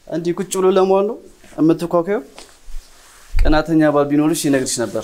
እንዲህ ቁጭ ብሎ ለመዋል ነው የምትኳኳዩ? ቀናተኛ ባል ቢኖርሽ ይነግርሽ ነበር።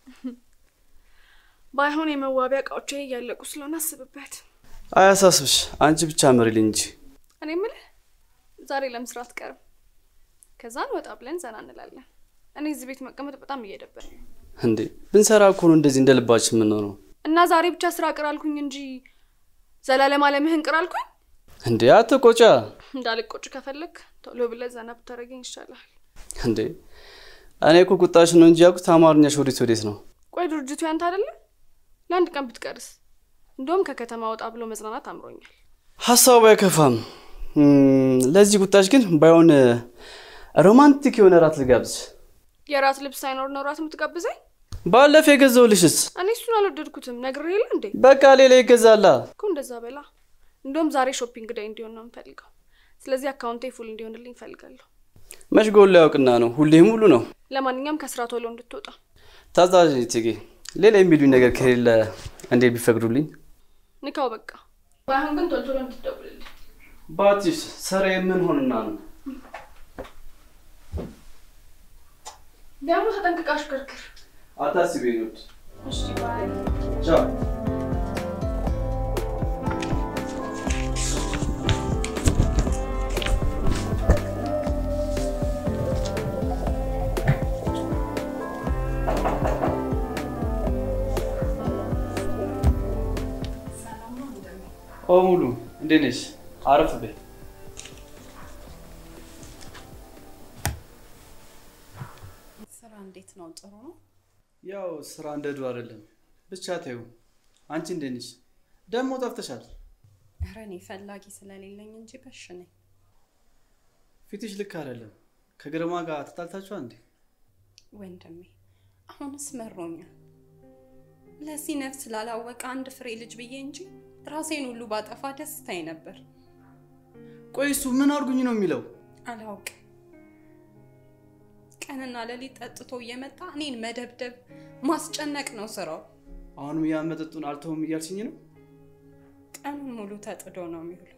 ባይሆን የመዋቢያ እቃዎቼ እያለቁ ስለሆነ አስብበት። አያሳስብሽ፣ አንቺ ብቻ ምሪልኝ እንጂ። እኔ የምልህ ዛሬ ለምስራ አትቀርም? ከዛን ወጣ ብለን ዘና እንላለን። እኔ እዚህ ቤት መቀመጥ በጣም እየደበረኝ ነው። እንዴ ብንሰራ እኮ ነው እንደዚህ እንደ ልባችን የምንሆነው። እና ዛሬ ብቻ ስራ ቅር አልኩኝ እንጂ ዘላለም አለምህን ቅር አልኩኝ። እንዴ አትቆጫ። እንዳልቆጭ ከፈለግ ቶሎ ብለህ ዘና ብታደርገኝ ይሻላል። እንዴ እኔ እኮ ቁጣሽ ነው እንጂ ያልኩት አማርኛሽ ወዴት ወዴት ነው? ቆይ ድርጅቱ ያንተ አይደለም? ለአንድ ቀን ብትቀርስ? እንደውም ከከተማ ወጣ ብሎ መዝናናት አምሮኛል። ሀሳቡ አይከፋም። እም፣ ለዚህ ቁጣሽ ግን ባይሆን ሮማንቲክ የሆነ ራት ልጋብዝ። የራት ልብስ ሳይኖር ነው ራት የምትጋብዘኝ? ባለፈ የገዛውልሽስ እኔ እሱን አልወደድኩትም። ነግሬህ የለ እንዴ? በቃ ሌላ ይገዛላ። እኮ እንደዛ በላ። እንደውም ዛሬ ሾፒንግ ዳይ እንዲሆን ነው የምፈልገው። ስለዚህ አካውንቴ ፉል እንዲሆንልኝ እፈልጋለሁ። መች ጎሎ ያውቅና ነው ሁሌም ሁሉ ነው። ለማንኛውም ከስራ ቶሎ እንድትወጣ ታዛዥ እቴጌ፣ ሌላ የሚሉኝ ነገር ከሌለ እንዴት ቢፈቅዱልኝ? ንካው በቃ። ባይሆን ግን ቶሎ ቶሎ እንድትደውልልኝ። ባትሽ ስራ ምን ሆንና ነው? ደግሞ ተጠንቅቃ አሽከርክር። አታስቢ ኑድ። እሺ ባይ። ቻው። ኦ ሙሉ እንዴት ነሽ? አረፍ በይ። ስራ እንዴት ነው? ጥሩ ነው። ያው ስራ እንደ ድሮ አይደለም። ብቻ ተይው። አንቺ እንዴት ነሽ? ደግሞ ጠፍተሻል። ኧረ እኔ ፈላጊ ስለሌለኝ እንጂ በሽ ነኝ። ፊትሽ ልክ አይደለም። ከግርማ ጋር ተጣልታችኋል እንዴ? ወንድሜ አሁንስ መሮኛል። ለዚህ ነፍስ ላላወቀ አንድ ፍሬ ልጅ ብዬ እንጂ ራሴን ሁሉ ባጠፋ ደስታዬ ነበር። ቆይ እሱ ምን አድርጉኝ ነው የሚለው? አላውቅም። ቀንና ሌሊት ጠጥቶ እየመጣ እኔን መደብደብ፣ ማስጨነቅ ነው ስራው። አሁንም ያን መጠጡን አልተውም እያልሽኝ ነው? ቀኑን ሙሉ ተጥዶ ነው የሚውለው።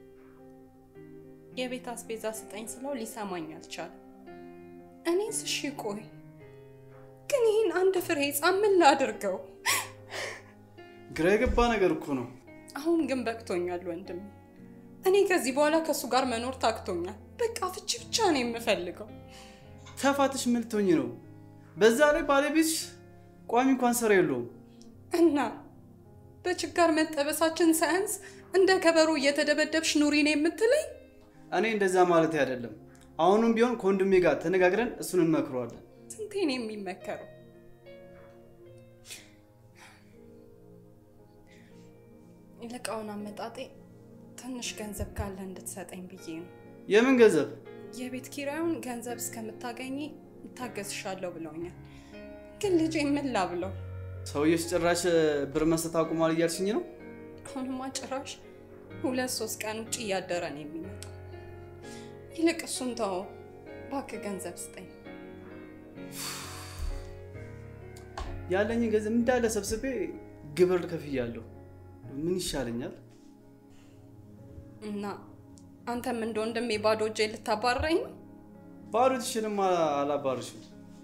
የቤት አስቤዛ ስጠኝ ስለው ሊሰማኝ አልቻለም። እኔስ እሺ ቆይ ግን ይህን አንድ ፍሬ ሕፃን ምን ላድርገው? ግራ የገባ ነገር እኮ ነው። አሁን ግን በቅቶኛል ወንድም። እኔ ከዚህ በኋላ ከእሱ ጋር መኖር ታክቶኛል። በቃ ፍቺ ብቻ ነው የምፈልገው። ተፋትሽ ምን ልትሆኝ ነው? በዛ ላይ ባለቤትሽ ቋሚ እንኳን ስራ የለውም። እና በችጋር መጠበሳችን ሳያንስ እንደ ከበሮ እየተደበደብሽ ኑሪ ነው የምትለኝ? እኔ እንደዛ ማለት አይደለም። አሁንም ቢሆን ከወንድሜ ጋር ተነጋግረን እሱን እንመክረዋለን። ስንቴ ነው የሚመከረው? ይልቃውን አመጣጤ ትንሽ ገንዘብ ካለ እንድትሰጠኝ ብዬ ነው። የምን ገንዘብ? የቤት ኪራዩን ገንዘብ እስከምታገኝ እታገስሻለሁ ብለውኛል። ግን ልጄ ምን ላብለው? ሰውዬሽ ጭራሽ ብር መስጠት አቁሟል እያልሽኝ ነው? አሁንማ ጭራሽ ሁለት ሶስት ቀን ውጭ እያደረ ነው የሚመጣው። ይልቅ እሱን ተወው እባክህ፣ ገንዘብ ስጠኝ። ያለኝን ገንዘብ እንዳለ ሰብስቤ ግብር ከፍያለሁ። ምን ይሻለኛል? እና አንተም እንደ ወንድሜ ባዶ እጄ ልታባረኝ ነው? ባዶ ትሽንም አላባርሽም።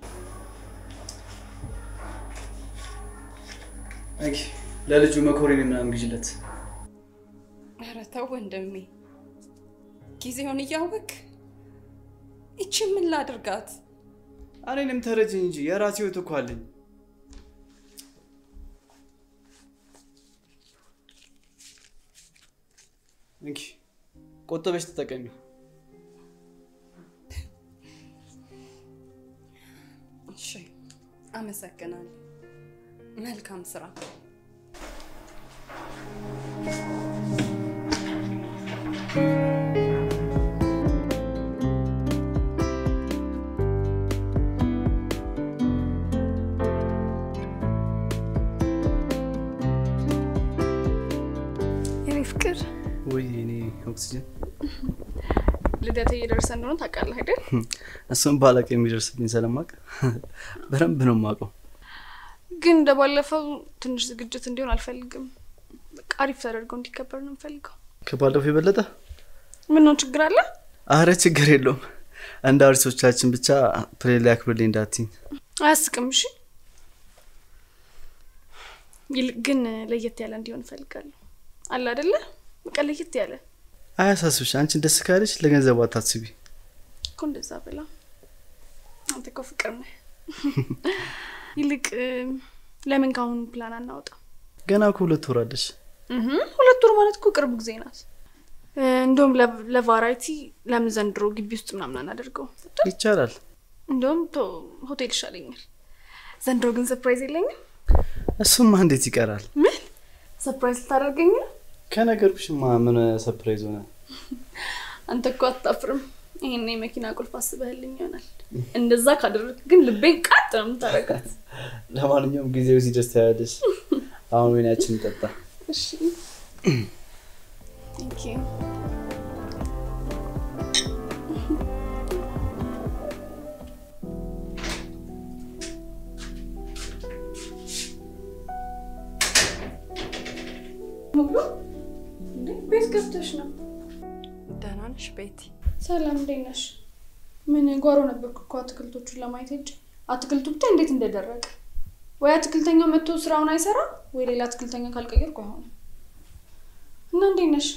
አይ ለልጁ መኮሬን ምናምን ግዥለት። ኧረ ተው ወንድሜ፣ ጊዜውን እያወቅ ይቺ ምን ላድርጋት? እኔንም ተረጅኝ እንጂ የራሴ ህይወት እኮ አለኝ። እንኪ ቆጠበሽ ተጠቀሚ። እሺ፣ አመሰግናለሁ። መልካም ስራ። የኔ ፍቅር ወይ እኔ ኦክሲጅን ልደት እየደረሰ እንደሆነ ታውቃለህ አይደል? እሱም ባላቅ የሚደርስብኝ ስለማቅ በደንብ ነው የማውቀው። ግን እንደ ባለፈው ትንሽ ዝግጅት እንዲሆን አልፈልግም። በቃ አሪፍ ተደርገው እንዲከበር ነው የምፈልገው። ከባለፈው የበለጠ ምን ነው ችግር አለ? አረ ችግር የለውም። እንደ አርቲስቶቻችን ብቻ ፕሌን ላይ አክብርልኝ እንዳትኝ። አያስቅም። እሺ፣ ይልቅ ግን ለየት ያለ እንዲሆን እፈልጋለሁ። አለ አይደለ? በቃ ለየት ያለ አያሳስብሽ። አንቺን ደስ ካለች ለገንዘቡ አታስቢ። እኮ እንደዛ ብላ። አንተ እኮ ፍቅር ነህ። ይልቅ ለምን ካሁኑ ፕላን አናወጣ? ገና እኮ ሁለት ወር አለሽ። እህ ሁለት ወር ማለት እኮ ቅርብ ጊዜ ናት። እንደውም ለቫራይቲ ለምን ዘንድሮ ግቢ ውስጥ ምናምን አናደርገው? ይቻላል። እንደውም ቶ ሆቴል ይሻለኛል። ዘንድሮ ግን ሰርፕራይዝ የለኝም። እሱማ እንዴት ይቀራል? ምን ሰርፕራይዝ ልታደርገኝ ነው? ከነገርኩሽማ ምን ሰርፕራይዝ ሆነ? አንተ እኮ አታፍርም። ይሄን የመኪና ቁልፍ አስበህልኝ ይሆናል። እንደዛ ካደረግ ግን ልቤን ቃጥ ነው የምታረጋት። ለማንኛውም ጊዜው ሲደርስ ታያለሽ። አሁን ወይናችን እንጠጣ። እሺ ቴንክ ዩ። ሙሉ እንዴ ቤት ገብተሽ ነው? ደህና ነሽ ቤቲ? ሰላም እንዴት ነሽ? ምን ጓሮ ነበርኩ እኮ አትክልቶቹን ለማየት ሄጄ አትክልቱ ብታይ እንዴት እንደደረቀ። ወይ አትክልተኛው መጥቶ ስራውን አይሰራ ወይ ሌላ አትክልተኛ ካልቀየርኩ አይሆንም። እና እንዴት ነሽ?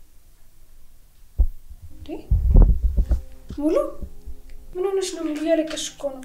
እንዴ ሙሉ ምን ሆነሽ ነው? ሙሉ እያለቀሽ እኮ ነው።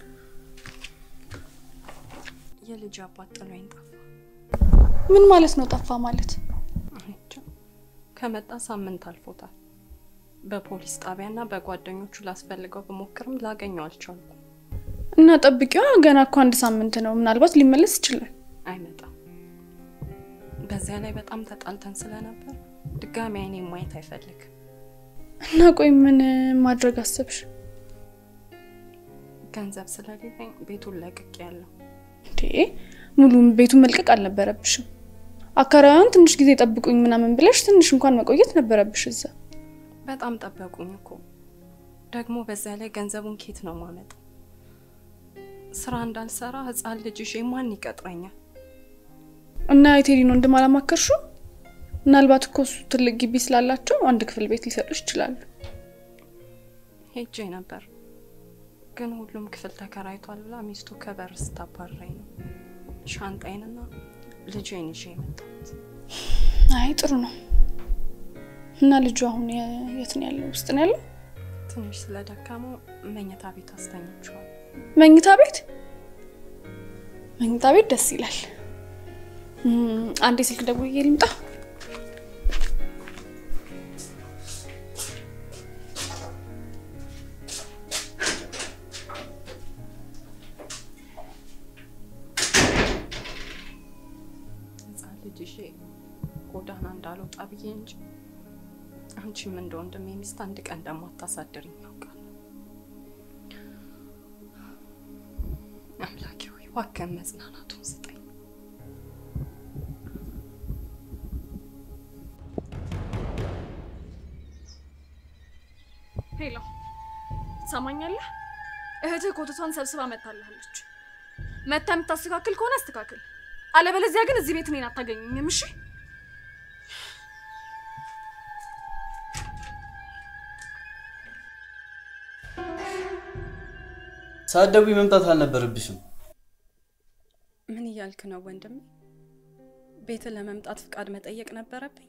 የልጅ አባት ጥሎኝ ጠፋ። ምን ማለት ነው ጠፋ ማለት? እኔ እንጃ። ከመጣ ሳምንት አልፎታል። በፖሊስ ጣቢያና በጓደኞቹ ላስፈልገው ብሞክርም ላገኘው አልቻልኩም። እና ጠብቂዋ፣ ገና እኮ አንድ ሳምንት ነው። ምናልባት ሊመለስ ይችላል። አይመጣም። በዚያ ላይ በጣም ተጣልተን ስለነበር ድጋሚ አይኔ ማየት አይፈልግም። እና ቆይ ምን ማድረግ አሰብሽ? ገንዘብ ስለሌለኝ ቤቱን ለቅቄ ያለው እንዴ ሙሉ ቤቱን መልቀቅ አልነበረብሽም። አካባቢውን ትንሽ ጊዜ ጠብቁኝ ምናምን ብለሽ ትንሽ እንኳን መቆየት ነበረብሽ እዛ። በጣም ጠበቁኝ እኮ። ደግሞ በዚያ ላይ ገንዘቡን ኬት ነው ማመጣው? ስራ እንዳልሰራ ህፃን ልጅ ይዤ ማን ይቀጥረኛል? እና የቴዲን ወንድም አላማከርሽው? ምናልባት እኮ እሱ ትልቅ ግቢ ስላላቸው አንድ ክፍል ቤት ሊሰጡሽ ይችላሉ። ሄጄ ነበር ግን ሁሉም ክፍል ተከራይቷል ብላ ሚስቱ ከበር ስታባረኝ ነው ሻንጣይንና ልጄን ይዤ የመጣሁት። አይ ጥሩ ነው። እና ልጁ አሁን የ- የት ነው ያለው? ውስጥ ነው ያለው? ትንሽ ስለደከመው መኝታ ቤት አስተኝቼዋለሁ። መኝታ ቤት መኝታ ቤት ደስ ይላል። እም፣ አንዴ ስልክ ደውዬ ልምጣ። ህፃን ልጅ ይዤ ጎዳና እንዳልወጣ ብዬ እንጂ አንቺም እንደ ወንድሜ ሚስት አንድ ቀን እንደማታሳድርኝ ያውቃል። አምላኬ ሆይ እባክህን መጽናናቱን ስጠኝ። ሄሎ፣ ትሰማኛለህ? እህትህ ኮተቷን ሰብስባ መታልሃለች። መታ የምታስተካክል ከሆነ አስተካክል፣ አለበለዚያ ግን እዚህ ቤት እኔን አታገኘኝም። እሺ? ሳትደውይ መምጣት አልነበረብሽም። ምን እያልክ ነው ወንድሜ? ቤት ለመምጣት ፍቃድ መጠየቅ ነበረብኝ?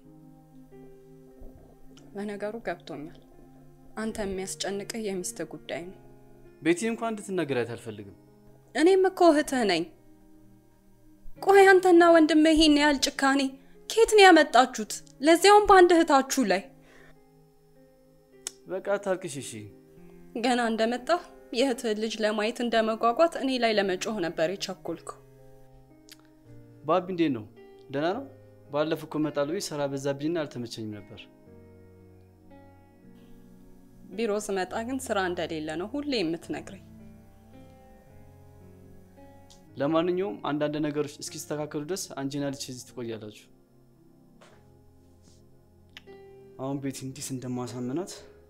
ለነገሩ ገብቶኛል። አንተ የሚያስጨንቅህ የሚስትህ ጉዳይ ነው። ቤቲን እንኳን እንድትነግሪያት አልፈልግም። እኔም እኮ እህትህ ነኝ። ቆይ አንተና ወንድምህ ይሄን ያህል ጭካኔ ከየት ነው ያመጣችሁት? ለዚያውም በአንድ እህታችሁ ላይ። በቃ ታልቅሽ እሺ። ገና እንደመጣህ የእህትህን ልጅ ለማየት እንደመጓጓት እኔ ላይ ለመጮህ ነበር የቸኮልከው። ባቢ እንዴት ነው? ደህና ነው? ባለፈው እኮ እመጣለሁ ብዬሽ ስራ በዛብኝና አልተመቸኝም ነበር። ቢሮ ስመጣ ግን ስራ እንደሌለ ነው ሁሌ የምትነግረኝ። ለማንኛውም አንዳንድ ነገሮች እስኪስተካከሉ ድረስ አንቺና ልጅ እዚህ ትቆያላችሁ። አሁን ቤት እንዲስ እንደማሳምናት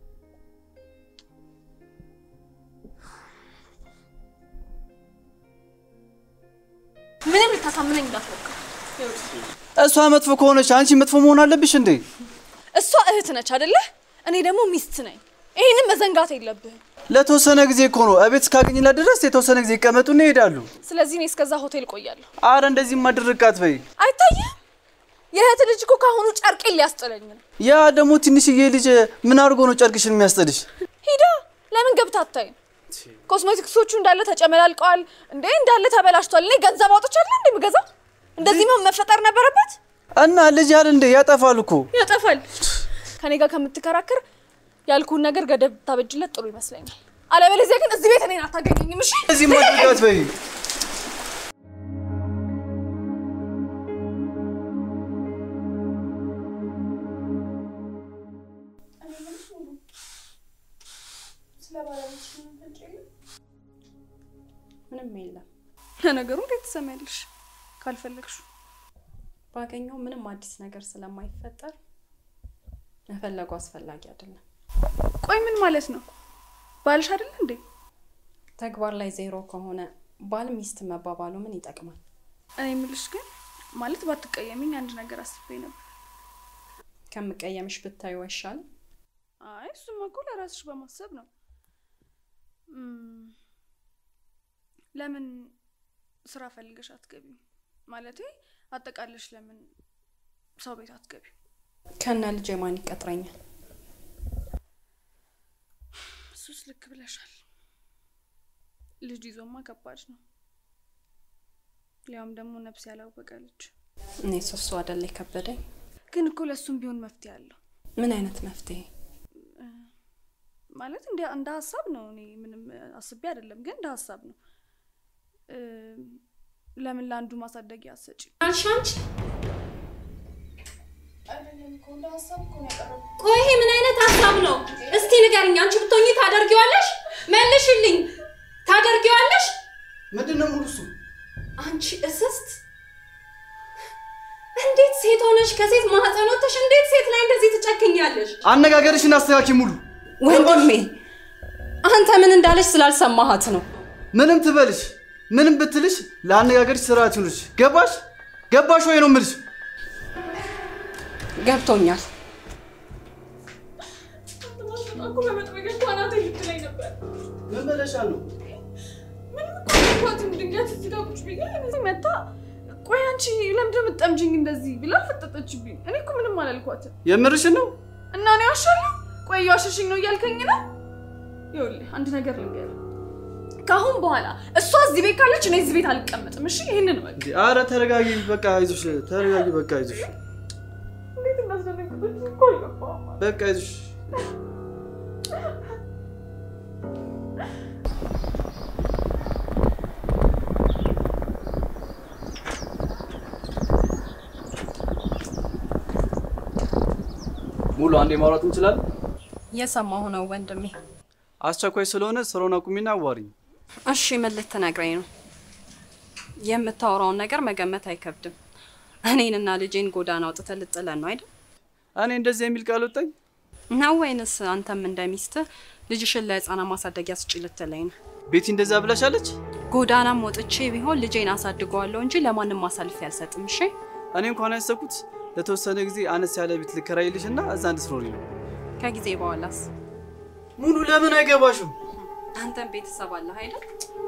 ምንም ልታሳምነኝ እንዳትሞክር። እሷ መጥፎ ከሆነች አንቺ መጥፎ መሆን አለብሽ እንዴ? እሷ እህት ነች አደለ? እኔ ደግሞ ሚስት ነኝ። ይህንን መዘንጋት የለብህም። ለተወሰነ ጊዜ እኮ ነው። እቤት እስካገኝላት ድረስ የተወሰነ ጊዜ ይቀመጡና ይሄዳሉ። ስለዚህ እኔ እስከዛ ሆቴል ቆያለሁ። አረ እንደዚህ ማድርቃት በይ። አይታይም? የእህት ልጅ እኮ ካሁኑ ጨርቄን ሊያስጥለኝ ነው። ያ ደግሞ ትንሽዬ ልጅ ምን አድርጎ ነው ጨርቅሽን የሚያስጥልሽ? ሂዳ ለምን ገብታ አታይም? ኮስሜቲክሶቹ እንዳለ ተጨመላልቀዋል እንዴ እንዳለ ተበላሽቷል። እኔ ገንዘብ አውጥቻለሁ እንዴ የምገዛው? እንደዚህ መሆን መፈጠር ነበረበት። እና ልጅ ያል እንደ ያጠፋል እኮ ያጠፋል። ከኔ ጋር ከምትከራከር ያልኩህን ነገር ገደብ ታበጅለት ጥሩ ይመስለኛል። አለበለዚያ ግን እዚህ ቤት እኔን አታገኘኝም። እሺ እንደዚህ ማድርጋት በይ። ምንም የለም። ለነገሩ እንዴት ትሰሚያለሽ? ካልፈለግሽ ባገኘው ምንም አዲስ ነገር ስለማይፈጠር መፈለጉ አስፈላጊ አይደለም። ቆይ ምን ማለት ነው? ባልሽ አይደል እንዴ? ተግባር ላይ ዜሮ ከሆነ ባል ሚስት መባባሉ ምን ይጠቅማል? እኔ የምልሽ ግን ማለት ባትቀየሚኝ አንድ ነገር አስቤ ነበር። ከምቀየምሽ ብታዩ አይሻልም? አይ እሱማ እኮ ለራስሽ በማሰብ ነው። እም፣ ለምን ስራ ፈልገሽ አትገቢም? ማለቴ አጠቃለሽ ለምን ሰው ቤት አትገቢም? ከነ ልጄ ማን ይቀጥረኛል? እሱስ ልክ ብለሻል። ልጅ ይዞማ ከባድ ነው። ሊያውም ደግሞ ነፍስ ያላወቀ ልጅ። እኔ ሶሱ አደለ የከበደኝ። ግን እኮ ለእሱም ቢሆን መፍትሄ አለው። ምን አይነት መፍትሄ? ማለት እንደ እንደ ሀሳብ ነው። እኔ ምንም አስቤ አይደለም፣ ግን እንደ ሀሳብ ነው። እ፣ ለምን ለአንዱ ማሳደጊያ አሰጪ? አንቺ አንቺ አይደለም እኮ እንደ ሀሳብ እኮ ነው ያቀረብኩት። ቆይ ይሄ ምን አይነት ሀሳብ ነው? እስቲ ንገርኝ። አንቺ ብትሆኚ ታደርጊዋለሽ? መልሽልኝ። ታደርጊዋለሽ? ምንድን ነው ሙሉ እሱ? አንቺ እስስት እንዴት ሴት ሆነሽ ከሴት ማህፀን ወጥተሽ እንዴት ሴት ላይ እንደዚህ ትጨክኛለሽ? አነጋገርሽን አስተካኪ ሙሉ። ወንድሜ አንተ ምን እንዳለች ስላልሰማሃት ነው። ምንም ትበልሽ ምንም ብትልሽ ለአነጋገርሽ ስርዓት ይኑርሽ። ገባሽ ገባሽ ወይ ነው የምልሽ። ገብቶኛል። እኮ በመጥረጊያ እኮ አናቴ ልትለኝ ነበር። ምን በለሻል ነው? ምንም እኮ አልኳትም። ድንገት እዚህ ጋር ቁጭ ብዬ እዚህ መታ ቆይ አንቺ ለምንድን ነው የምትጠምጂኝ እንደዚህ ብላ ፈጠጠችብኝ። እኔ እኮ ምንም አላልኳትም። የምርሽን ነው? እና እኔ ዋሻለሁ? ቆይ እየዋሸሽኝ ነው እያልከኝ ነው? ይኸውልህ አንድ ነገር ልንገርህ። ከአሁን በኋላ እሷ እዚህ ቤት ካለች እኔ እዚህ ቤት አልቀመጥም። እሺ ይህንን በቃ እንዴ፣ ኧረ ተረጋጊ፣ በቃ አይዞሽ፣ ተረጋጊ፣ በቃ አይዞሽ፣ እንዴት እንዳስደነግጠች እኮ አልገባህም። በቃ አይዞሽ። ሙሉ አንዴ ማውራት እንችላለን? እየሰማሁ ነው ወንድሜ። አስቸኳይ ስለሆነ ስራውን አቁሚና አዋሪኝ። እሺ ምን ልትነግረኝ ነው? የምታወራውን ነገር መገመት አይከብድም። እኔንና ልጄን ጎዳና አውጥተህ ልጥለን ነው አይደል? እኔ እንደዚህ የሚል ቃል ወጣኝ? ነው ወይንስ አንተም እንደ ሚስትህ ልጅሽን ለህፃናት ማሳደጊያ ስጪ ልትለኝ ነው? ቤቲ እንደዛ ብላሻለች? ጎዳናም ወጥቼ ቢሆን ልጄን አሳድገዋለሁ እንጂ ለማንም አሳልፌ አልሰጥም። እሺ እኔ እንኳን ያሰብኩት ለተወሰነ ጊዜ አነስ ያለ ቤት ልከራይልሽ እና እዛ እንድትኖሪ ነው። ከጊዜ በኋላስ ሙሉ ለምን አይገባሽም? አንተም ቤተሰብ አለህ አይደል?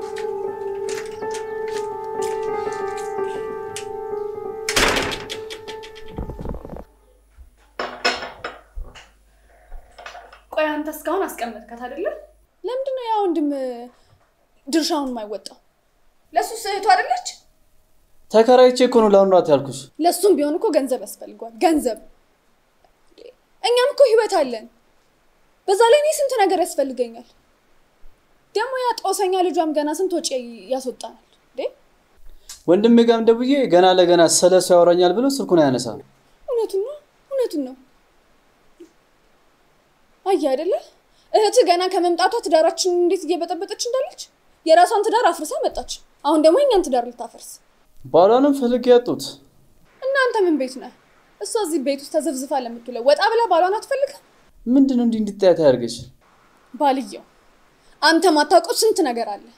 ቆይ አንተ እስካሁን አስቀመጥካት አይደለ? ለምንድን ነው ያ ወንድም ድርሻውን የማይወጣው? ለእሱስ እህቱ አይደለች? ተከራይቼ እኮ ነው ላኑራት ያልኩሽ። ለእሱም ቢሆን እኮ ገንዘብ ያስፈልገዋል። ገንዘብ እኛም እኮ ህይወት አለን። በዛ ላይ እኔ ስንት ነገር ያስፈልገኛል። ደግሞ ያ ጦሰኛ ልጇም ገና ስንት ወጪ ያስወጣናል እንዴ? ወንድሜ ጋርም ደውዬ ገና ለገና ስለ እሱ ያወራኛል ብሎ ስልኩን አያነሳም። እውነቱን ነው፣ እውነቱን ነው። አየህ አይደለ እህትህ ገና ከመምጣቷ ትዳራችንን እንዴት እየበጠበጠች እንዳለች የራሷን ትዳር አፍርሳ መጣች። አሁን ደግሞ የኛን ትዳር ልታፈርስ። ባሏንም ፈልጌ ያጡት እናንተ ምን ቤት ነህ? እሷ እዚህ ቤት ውስጥ ተዘፍዝፋ ለምትውለው ወጣ ብላ ባሏን አትፈልግም? ምንድን ነው እንዲህ እንድታያት ያደርገሽ? ባልየው አንተ ማታውቀው ስንት ነገር አለ።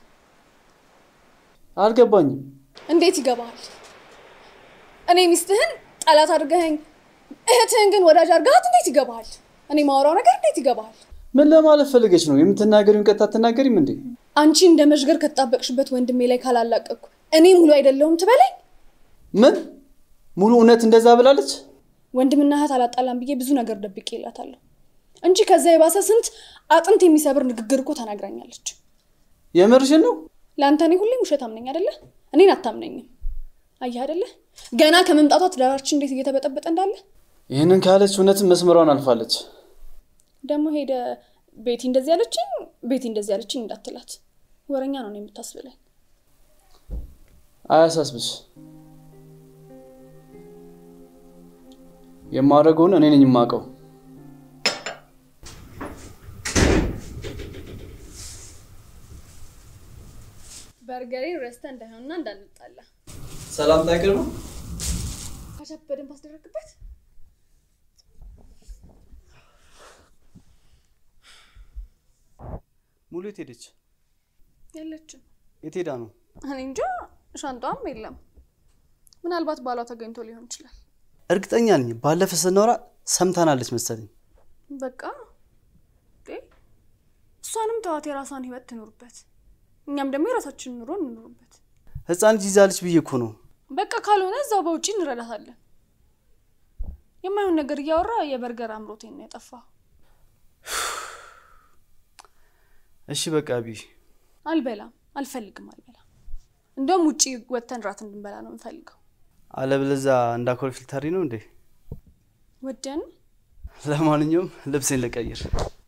አልገባኝም። እንዴት ይገባሃል? እኔ ሚስትህን ጠላት አድርገኸኝ እህትህን ግን ወዳጅ አድርገሃት እንዴት ይገባሃል? እኔ ማወራው ነገር እንዴት ይገባሃል? ምን ለማለት ፈልገች ነው? የምትናገሪውን ቀጥታ አትናገሪም እንዴ? አንቺ እንደ መዥገር ከተጣበቅሽበት ወንድሜ ላይ ካላላቀቅኩ እኔ ሙሉ አይደለሁም ትበለኝ። ምን ሙሉ እውነት እንደዛ ብላለች? ወንድምና እህት አላጣላም ብዬ ብዙ ነገር ደብቄ እላታለሁ እንጂ ከዛ የባሰ ስንት አጥንት የሚሰብር ንግግር እኮ ተናግራኛለች። የምርሽን ነው? ለአንተ እኔ ሁሌም ውሸት አምነኝ አይደለ? እኔን አታምነኝም። አየህ አይደለ? ገና ከመምጣቷ ትዳራችን እንዴት እየተበጠበጠ እንዳለ። ይህንን ካለች እውነትም መስመሯን አልፋለች። ደግሞ ሄደ ቤቲ እንደዚህ ያለችኝ ቤቲ እንደዚህ ያለችኝ እንዳትላት። ወረኛ ነው ነው የምታስብለኝ። አያሳስብሽ። የማደርገውን እኔ ነኝ የማውቀው። በርገሬን ረስተ እንዳይሆንና እንዳንጣላ ሰላም ታቅር ነው። ካቻፕ በደንብ አስደረግበት። ሙሉ የት ሄደች? የለችም። የት ሄዳ ነው? እኔ እንጃ፣ ሻንጣዋም የለም። ምናልባት ባሏ ተገኝቶ ሊሆን ይችላል። እርግጠኛ ነኝ ባለፈ ስናወራ ሰምታናለች መሰለኝ። በቃ እንዴ፣ እሷንም ተዋት፣ የራሷን ህይወት ትኖርበት፣ እኛም ደግሞ የራሳችንን ኑሮ እንኖርበት። ህፃን ልጅ ይዛለች ብዬ እኮ ነው። በቃ ካልሆነ እዛው በውጪ እንረዳታለን። የማይሆን ነገር እያወራ የበርገር አምሮቴን ነው ያጠፋው። እሺ በቃ ቢ አልበላም፣ አልፈልግም፣ አልበላም። እንደውም ውጪ ወጥተን ራት እንድንበላ ነው የምፈልገው። አለበለዚያ እንዳኮር ፊልተሪ ነው እንዴ? ወደን ለማንኛውም ልብሴን ልቀይር።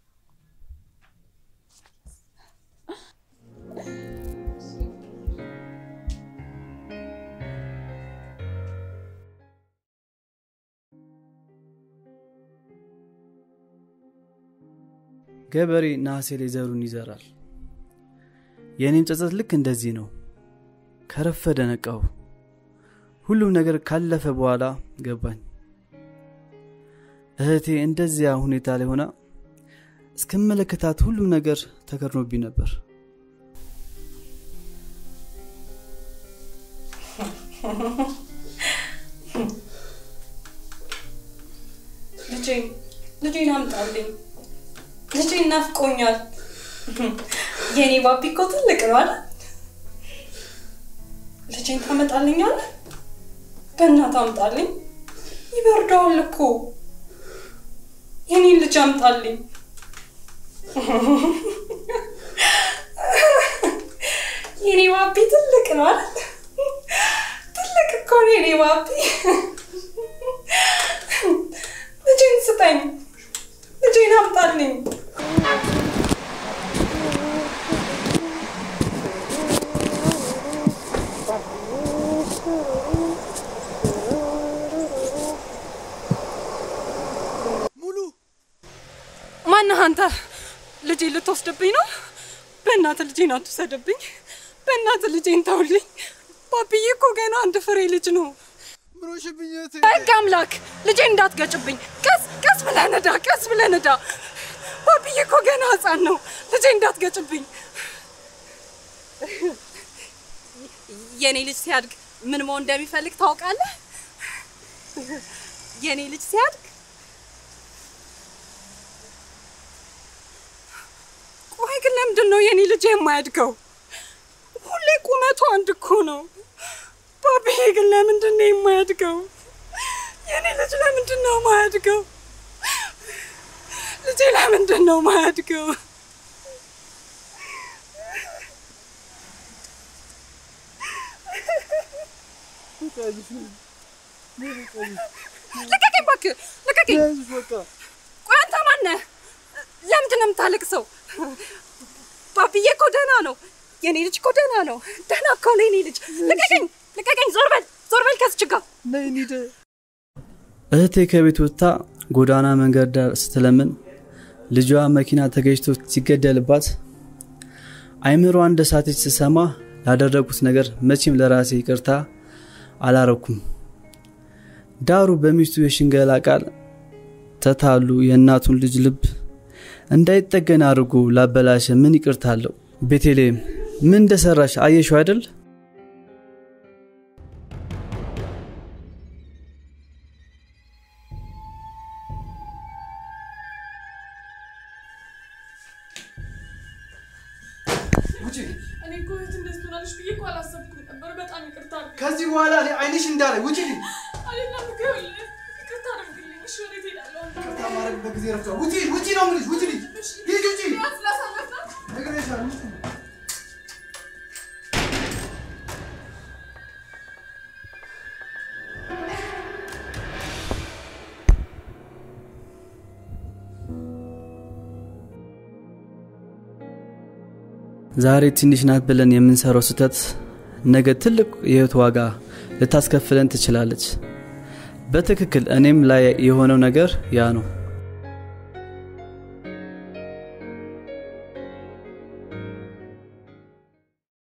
ገበሬ ነሐሴ ላይ ዘሩን ይዘራል። የእኔም ጸጸት ልክ እንደዚህ ነው። ከረፈደ ነቃሁ። ሁሉም ነገር ካለፈ በኋላ ገባኝ። እህቴ እንደዚያ ሁኔታ ላይ ሆና እስክመለከታት ሁሉም ነገር ተከርኖብኝ ነበር። ልጄን ልጄን አምጣልኝ። ልጄን ናፍቆኛል። የኔ ባቢ እኮ ትልቅ ነው አይደል? ልጄን ታመጣልኛለህ? በእናትህ አምጣልኝ። ይበርደዋል እኮ። የኔን ልጅ አምጣልኝ። የኔ ባቢ ትልቅ ነው አይደል? ትልቅ እኮ ነው የኔ ባቢ። ልጄን ስጠኝ። ልጄን አምጣልኝ። ማነህ አንተ? ልጄን ልትወስድብኝ ነው? በእናትህ ልጄን አትውሰድብኝ። በእናትህ ልጄን ተውልኝ። ባብዬ እኮ ገና አንድ ፍሬ ልጅ ነው። በህግ አምላክ ልጄን እንዳትገጭብኝ። ቀስ ቀስ ብለህ ንዳ፣ ቀስ ብለህ ንዳ። ባብዬ እኮ ገና ህፃን ነው። ልጄን እንዳትገጭብኝ። የኔ ልጅ ሲያድግ ምን መሆን እንደሚፈልግ ታውቃለህ? የኔ ልጅ ሲያድግ ቆይ ግን ለምንድን ነው የኔ ልጅ የማያድገው? ሁሌ ቁመቱ አንድ እኮ ነው። ባቢዬ ግን ለምንድን ነው የማያድገው? የኔ ልጅ ለምንድን ነው የማያድገው? ልጄ ለምንድን ነው የማያድገው? ልቀቀኝ እባክህ ልቀቀኝ። ቆይ አንተ ማነህ? ለምንድን ነው የምታለቅሰው? ባብዬ እኮ ደህና ነው። የኔ ልጅ እኮ ደህና ነው። ደህና እኮ ነው የኔ ልጅ። ልቀቀኝ ልቀቀኝ። ዞር በል ዞር በል ከዚች ጋር እህቴ ከቤት ወጥታ ጎዳና መንገድ ዳር ስትለምን ልጇ መኪና ተገጭቶ ሲገደልባት አይምሯ እንደ ሳተች ስሰማ ላደረጉት ነገር መቼም ለራሴ ይቅርታ አላረኩም። ዳሩ በሚስቱ የሽንገላ ቃል ተታሉ የእናቱን ልጅ ልብ እንዳይጠገን አድርጎ ላበላሸ ምን ይቅርታ አለው? ቤቴሌም ምን እንደሰራሽ አየሽው አይደል? ውጪ። እኔ እኮ እህት እንደዚህ ትሆናለች ብዬ እኮ አላሰብኩም ነበር። በጣም ይቅርታ አድርግልኝ። ከዚህ በኋላ እኔ አይንሽ እንዳለ ውጪ። አይደለም ይኸውልህ፣ ይቅርታ አድርግልኝ። እሺ ወዴት እሄዳለሁ? ይቅርታ ማድረግበት ጊዜ ረፍቷል። ውጪ ውጪ ነው የምልሽ። ውጪ ልጅ ሂጂ ውጪ። ቢያንስ ላሳለፍናት ነግሬሻለሁ። ውጪ። ዛሬ ትንሽ ናት ብለን የምንሰራው ስህተት ነገ ትልቅ የህይወት ዋጋ ልታስከፍለን ትችላለች። በትክክል እኔም ላይ የሆነው ነገር ያ ነው።